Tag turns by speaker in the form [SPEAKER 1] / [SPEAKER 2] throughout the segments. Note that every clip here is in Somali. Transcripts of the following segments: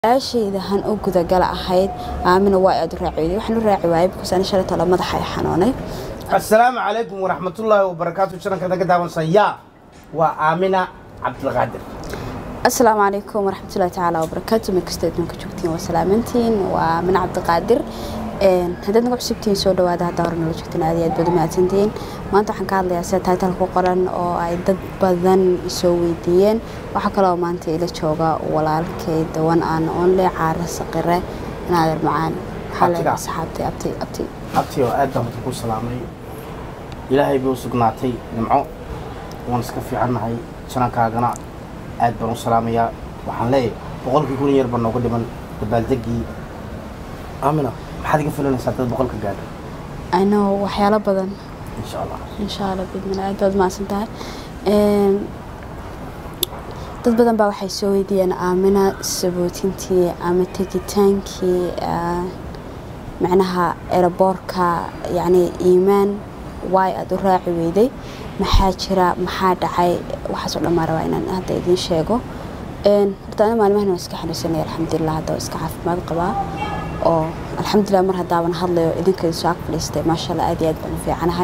[SPEAKER 1] aashayda han u gudagala ahayd aamina waa aad u raaciday waxaan u raaci waayay because ani shalay tolo madaxa ay xanuunay
[SPEAKER 2] asalaamu calaykum waraxmatullaahi wabarakaatu sharankada ka daawansan yaa waa aamina cabdilqaadir
[SPEAKER 1] asalaamu calaykum waraxmatullahi tacaala wabarakaatu meel kastoo adduunka joogtiin waa salaamantiin waa aamina cabdiqaadir haddaad nagu cusubtihiin soo dhawaada haddaa hore nala joogtiin aad iyo aad baad u mahadsantihiin maanta waxaan ka hadlayaa sida taytal ku qoran oo ay dad badan soo weydiiyeen waxaa kaloo maanta ila jooga walaalkay dawan aan onle caara saqire naadir macaan waxaa leedahay saxaabtay abti abti
[SPEAKER 2] abti oo aad baan ku salaamay ilaahay bay u sugnaatay nimco waan iska fiicannahay janankaagana aad baan u salaamayaa waxaan leeyahay boqolkii kun yar baa nooga dhiman dabaaldegii aamina maxaad iga filanaysaa dad boqolka gaadha
[SPEAKER 1] i know waxyaalo badan
[SPEAKER 2] insha allah
[SPEAKER 1] insha allah bidmillah aad baad mahadsan tahay dad badan baa waxay soo weydiiyeen aamina sabootintii ama tegitaankii macnaha eraboorka yacni iimaan waay aada u raaci weyday maxaa jira maxaa dhacay waxaasoo dhan maa rabaa inaan hadda idiin sheego horta ana maalmahan waan iska xanuunsanaya alxamdulilah hadda waa iska caafimaad qabaa oo alxamdulilah mar haddaaban hadlayo idinka soo ag fadhiistay maasha allah aad iyo aad baan u fiicanahay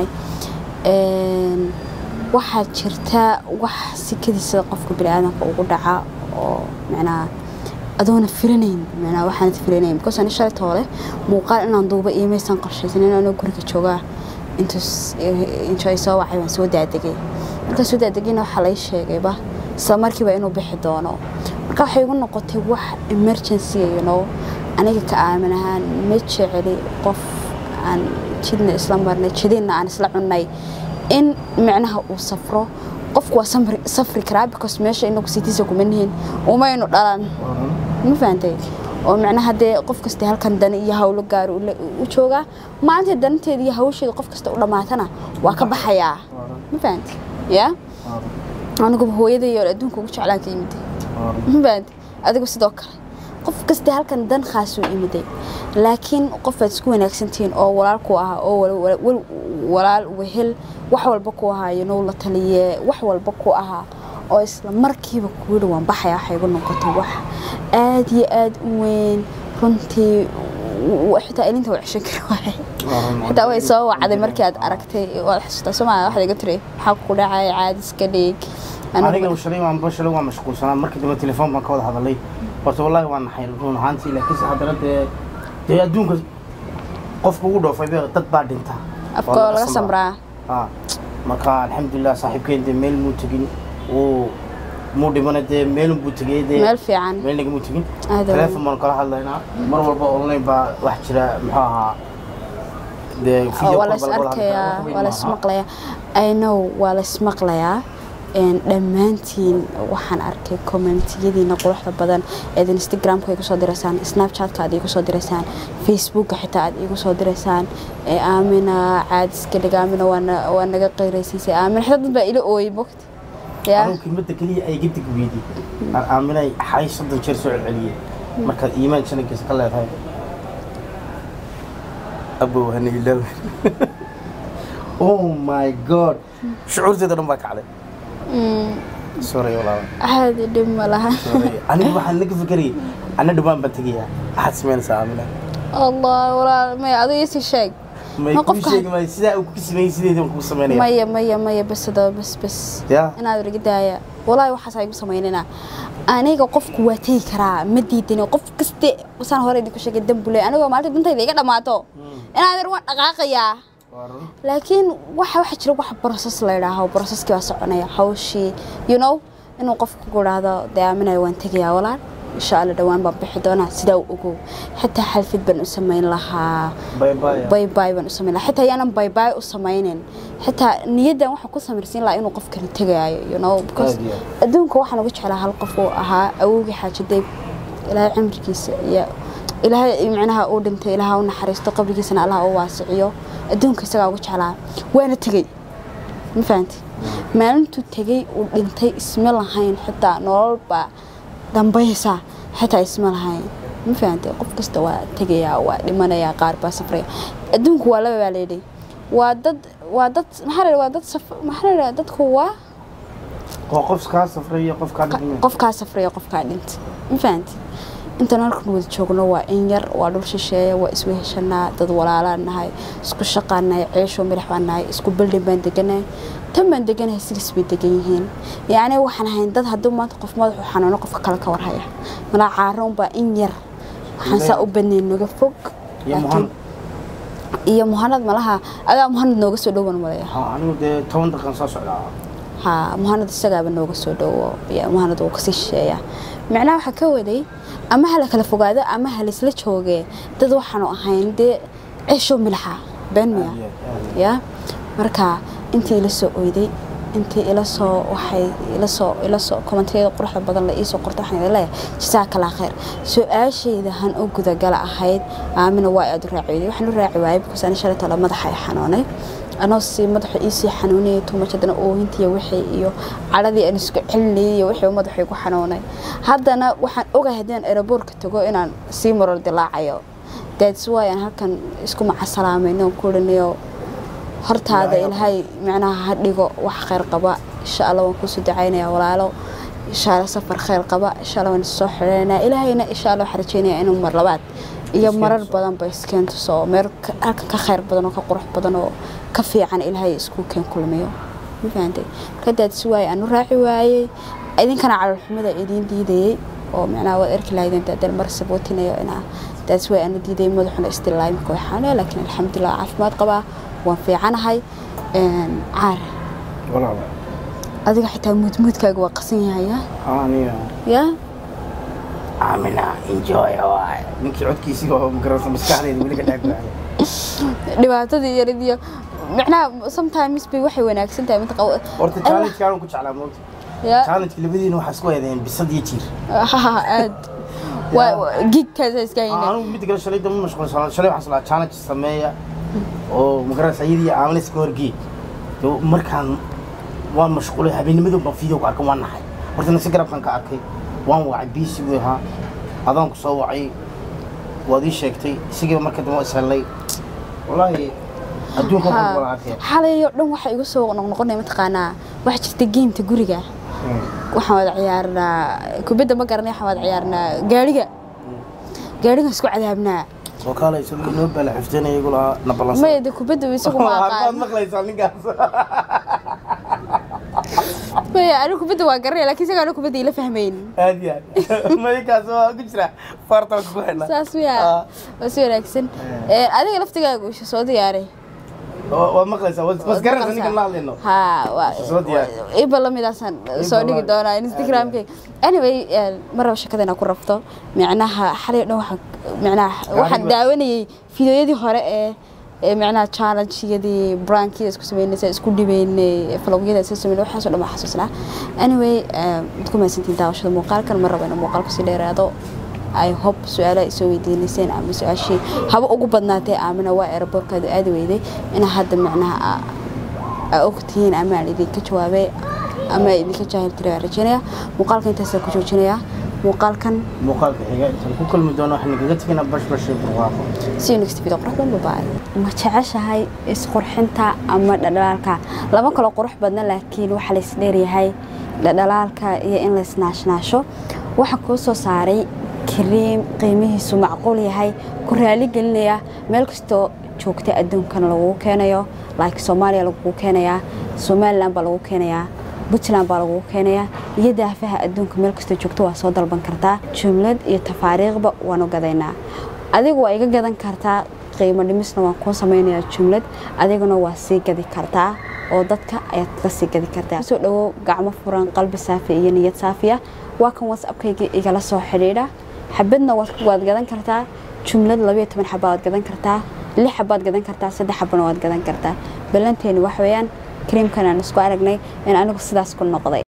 [SPEAKER 1] waxaa jirta wax sikadiisa qofka biniaadanka ugu dhaca oo macnaha adoona filanayn macnaha waxaanad filanayn because ani shalay toole muuqaal inaan duuba iimaysan qorshaysanin anoo guriga joogaa intuus intuu ay soo wacay waan soo daadegay markaa soo daadegayna waxaa lay sheegayba isla markiiba inuu bixi doono marka waxay igu noqotay wax emergency you know aniga ka aamin ahaan ma jeceli qof aan jidna isla marnay jidinna aan isla cunnay in micnaha uu safro qofku waa safri karaa because meesha inagu sitiisa kuma nihin umaynu dhalan ma fahantay oo micnaha dee qof kasta halkan dani iyo hawlo gaar u joogaa maalinta dananteeda iyo hawsheeda qof kasta u dhammaatana waa ka baxayaa ma fahantay ya aniguba hooyaday oo adduunka ugu jeclaan ka yimid ma fahantay adigu sidoo kale qof kasta halkan dan khaasuu imiday laakiin qofaad isku wanaagsantihiin oo walaal ku ahaa oo walaal wehel wax walba ku ahaa yanow la taliye wax walba ku ahaa oo isla markiiba kuyihi waan baxaya waxay igu noqotay wax aad iyo aad u weyn runtii xitaa ilinta waa ceshan kari waay xitaa way soo wacday markii aad aragtay waad xasuustaa soomaalia waxaad iga tiri maxaa ku dhacay caadiska dhiig
[SPEAKER 2] aniga shalay waan bashalay waan mashquulsanaa markii dambe telefoon baan ka wada hadalay horta wallaahi waan naxay run ahaantii laakiinse haddana dee dee adduunka qofka ugu dhoofay dad baa dhinta
[SPEAKER 1] afkoo laga samraa
[SPEAKER 2] marka alxamdulilah saaxiibkeen dee meel muu tegin uu muu dhimana dee meelun buu tegay dee
[SPEAKER 1] meel fiican
[SPEAKER 2] meel nagamuu tegin teleefon baan kala hadlaynaa mar walba online baa wax jira muxuu ahaa dee
[SPEAKER 1] waa la is arkayaa waa la ismaqlayaa i know waa la ismaqlayaa dhammaantiin waxaan arkay kommentiyadiina quruxda badan eed instagramka igu soo diraysaan snapchatka aad igu soo diraysaan facebooka xitaa aad igu soo diraysaan aamina caadiska dhig aamina waa naga qeyraysiisay aamina xitaa dad baa ila ooyay mogta
[SPEAKER 2] anigu kelmadda keliya ay gabdig weydi aaminay xay soddon jeer soo celceliyey markaad iimaan janankiisa ka leedahay abow hana ilaaw oh my god shucuurteeda dhan baa kacday sorry walaal
[SPEAKER 1] caadi dhib ma laha
[SPEAKER 2] anigu waxaan naga fikerayay anna dhawaan baan tegayaa maxaad samaynaysaa aamina
[SPEAKER 1] allah walaal maya adiga isii sheeg
[SPEAKER 2] may kuu sheegi maayo sidaa uu ku sameeyey sideedii baan kuu samaynaya
[SPEAKER 1] maya maya maya bas hadaba bas bas
[SPEAKER 2] ya
[SPEAKER 1] inaad riga daaya walaahi waxaas igu samaynina aniga qofku waa tegi karaa ma diidani qof kaste saan hore idinku sheegay dambule anigoo maalinta dantayda iga dhammaato inaad ir waan dhaqaaqayaa laakiin waxa waxa jira wax broses la yidhaaho broseskii waa soconaya hawshii you know inuu qofku ku idhaahdo dee aaminaya waan tegayaa walaal insha alla dhowaan baan bixi doonaa sidaa u ogow xitaa xalfid baan u samayn lahaa baybay baan u samayn lahaa xitaa yaanan baybay u samaynin xitaa niyaddan waxaan ku samirsiin lahaa inuu qofkani tegaayo you know because adduunka waxaan ugu jeclaa hal qof uu ahaa awowgii xaajadeeb ilaahay cimrigiisa iyo ilaahay micnaha uu dhintay ilaaha u naxariisto qabrigiisana allah u waasiciyo adduunka isagaa ugu jeclaa waana tegey ma fahanti maalintuu tegey uu dhintay isma lahayn xitaa nololbaa dambaysa xitaa isma lahayn ma fahantay qof kasta waa tegayaa waa dhimanayaa qaar baa safraya adduunku waa laba baa layidhi waa dad waa dad maxaa la waa dad saf maxaa la dadku waa
[SPEAKER 2] waa qof kaa safray iyo qof kaa dhigmay
[SPEAKER 1] qof kaa safraya qof kaa dhintay ma fahanti intaan halkan wada joogno waa in yar waa dhul shisheeye waa isweheshanaa dad walaalaan nahay isku shaqaan nahay ceesho milix baan nahay isku bildhin baan deganahay tan baan deganahay sidiis bay degan yihiin yacni waxaan ahayn dad haddii maanta qof madaxu xanuuno qofka kale ka warhaya malaa caaro unbaa in yar waxaan saa u badnayn naga fog
[SPEAKER 2] iyo
[SPEAKER 1] laakiin-
[SPEAKER 2] muhan
[SPEAKER 1] iyo muhanad malaha adaa muhanad nooga soo dhowan malaya
[SPEAKER 2] ha anigu dee toban daqiiqan soo socdaa
[SPEAKER 1] ha muhanad isagaaba nooga soo dhowo ya muhanad wuu kasii shisheeya macnaha waxaa ka waday ama ha la kala fogaado ama ha laisla joogee dad waxaanu ahayn dee ceesho milixa been miya
[SPEAKER 2] Aad iyo aad, aad iyo
[SPEAKER 1] ya marka intii ila soo oyday intii ila soo waxay ila soo ila soo komanteeda quruxda badan la iisoo qorta waxaan idin leeyahay jazaakallaa khayr su-aashayda han u gudagala ahayd aamina waa aad u raaci weyday waxaan u raaci waayay because ani shalay tole madaxa ay xanuunay anoo si madaxa iisii xanuunayay tumash haddana oohintiiyo wixii iyo cadhadii aan isku celinayay iyo wixii madaxa igu xanuunay haddana waxaan ogahay haddii aan aeroboortka tago inaan sii marar dilaacayo that's why aan halkan isku macasalaamayno kulinayo hortaada ilaahay macnaha ha dhigo wax khayr qaba insha allah waan kusoo ducaynayaa walaalo insha allah safar khayr qaba insha allah waan soo xidhanaynaa ilaahayna insha allah waxaan rajaynayaa inuu mar labaad iyo
[SPEAKER 2] Iskeen
[SPEAKER 1] marar
[SPEAKER 2] tuso.
[SPEAKER 1] badan ba iskeen tuso meel ka- halkan ka khayr badan oo ka qurux badan oo ka fiican ilaahay isku keen kulmiyo ma fahantay marka daadsi waaye aan u raaci waayey idinkana calolxumada idiin diidayey oo macnaha waad arki lahaydeen daadal mar sabootinayo inaa daadsi waaye aan u diidayay madaxuna istilaa imika way xanuunaya laakiin alxamdulilah caafimaad qabaa waan fiicanahay een, caar
[SPEAKER 2] walaal
[SPEAKER 1] adiga xitaa muudmuudkaaga waa qasan yahay ya
[SPEAKER 2] ha aniga
[SPEAKER 1] ya
[SPEAKER 2] amina enjoy waay ninkii codkiisii oo magaranaysa maskaxdeeda weli ka dhaag waayay
[SPEAKER 1] dhibaatadii yarid iyo macnaha sometimes bay waxay wanaagsan tahay mid qaw
[SPEAKER 2] horta challenge kaan ku jeclaa moogta
[SPEAKER 1] ya
[SPEAKER 2] challenge labadiina waxaa isku eedeen bisad iyo jiir
[SPEAKER 1] aad waa gigkaasa iska hayne
[SPEAKER 2] anigu mid kale shalay dama mashquulsan shalay waxaan salaa challenge sameeya oo magaranaysa iyadii aamina iska horgeed Dee markaan waan mashquulay habeennimadii baan video ku arkay waan naxay horta nasi garabkan ka arkay waan wacay biisi buu ahaa adaan ku soo wacay waad ii sheegtay isagiiba marka dambe waa ishellay wallaahi adduunka waxaan wala arkay
[SPEAKER 1] xalayo dhan waxa igu soo noqnoqonaya mataqaanaa waxa jirta geemta guriga waxaan wada ciyaarnaa kubadda ma garanay waxaan wada ciyaarnaa gaariga gaarigan isku cadaabnaa
[SPEAKER 2] soo kaalaysa noo bala xifdinaya igu lahaa na ballansan
[SPEAKER 1] maya de kubadda isagu ma
[SPEAKER 2] Harbaad
[SPEAKER 1] aqaan
[SPEAKER 2] maqlaysaa ninkaas
[SPEAKER 1] maya anigu kubadda waa garanaya laakiin isaga anigu kubadda ila fahmayn
[SPEAKER 2] aad iyo aad maykaas waa ku jira fartan ku xidhnaa
[SPEAKER 1] saas wiya
[SPEAKER 2] Ah.
[SPEAKER 1] waa si wanaagsan Ee, adiga laftigaagu isha soo diyaaray
[SPEAKER 2] waad maqlaysaa was garanaysa ninkan la hadlayno
[SPEAKER 1] ha waa
[SPEAKER 2] Soo diyaar.
[SPEAKER 1] iba lamidaasaan soo dhigi
[SPEAKER 2] lamid.
[SPEAKER 1] doonaa instagramkayga anyway eh, mar raba shakada inaa ku rabto micnaha xalay dhan waxaan micnaha waxaan
[SPEAKER 2] Gaariga.
[SPEAKER 1] daawanayay fideoyadii hore ee ee micnaha challenge-yadii brankiida isku sameynaysa isku dhibeynay vlogyada isku sameynay waxaasoo dhan baan xasuusnaa anyway eh, waad ku mahadsantiin daawashada muuqaalkan mar raba inuu muuqaalku sii dheeraado ay hob su-aalaha ay soo weydiinayseen ama su-aashii haba ugu badnaatee aamina waa aeroboorkaadu aadi weyday inaa hadda micnaha aa- aa ogtihiin ama aan idinka jawaabay ama idinka jaahil tiri waan rajeynaya muuqaalka intaasaan ku joojinaya muuqaalkan
[SPEAKER 2] muuqaalka xiga intaan ku kulmi doono waxaan kaga tegaynaa bashbash iyo barwaaqo
[SPEAKER 1] si next video qurux badan babaay ma jeceshahay isqurxinta ama dhadhalaalka lama kalo qurux badna laakiin waxa la isdheeryahay dhadhalaalka iyo in la isnaashnaasho waxaa kuu soo saaray kariim qiimihiisu macquul yahay ku raali gelinaya meel kastoo joogta adduunkana lagugu keenayo like soomaaliya lagugu keenayaa somalilan baa lagu keenayaa puntland baa lagugu keenayaa iyo daafaha adduunka meel kastoo joogto waa soo dalban kartaa jumlad iyo tafaariiqba waanu gadaynaa adigu waa iga gadan kartaa qiimo dhimisna waan kuu samaynayaa jumlad adiguna waa sii gadi kartaa oo dadka ayaad ka sii gadi kartaa soo dhawow gacmo furan qalbi saafi iyo niyad saafiya waa kan whatsappkayga igala soo xidhiidha xabadna waad waad gadan kartaa jumlad labayo toban xaba waad gadan kartaa lix xabaad gadan kartaa saddex xabana waad gadan kartaa ballanteeni wax weeyaan kariimkan aan isku aragnay in anigu sidaas ku noqday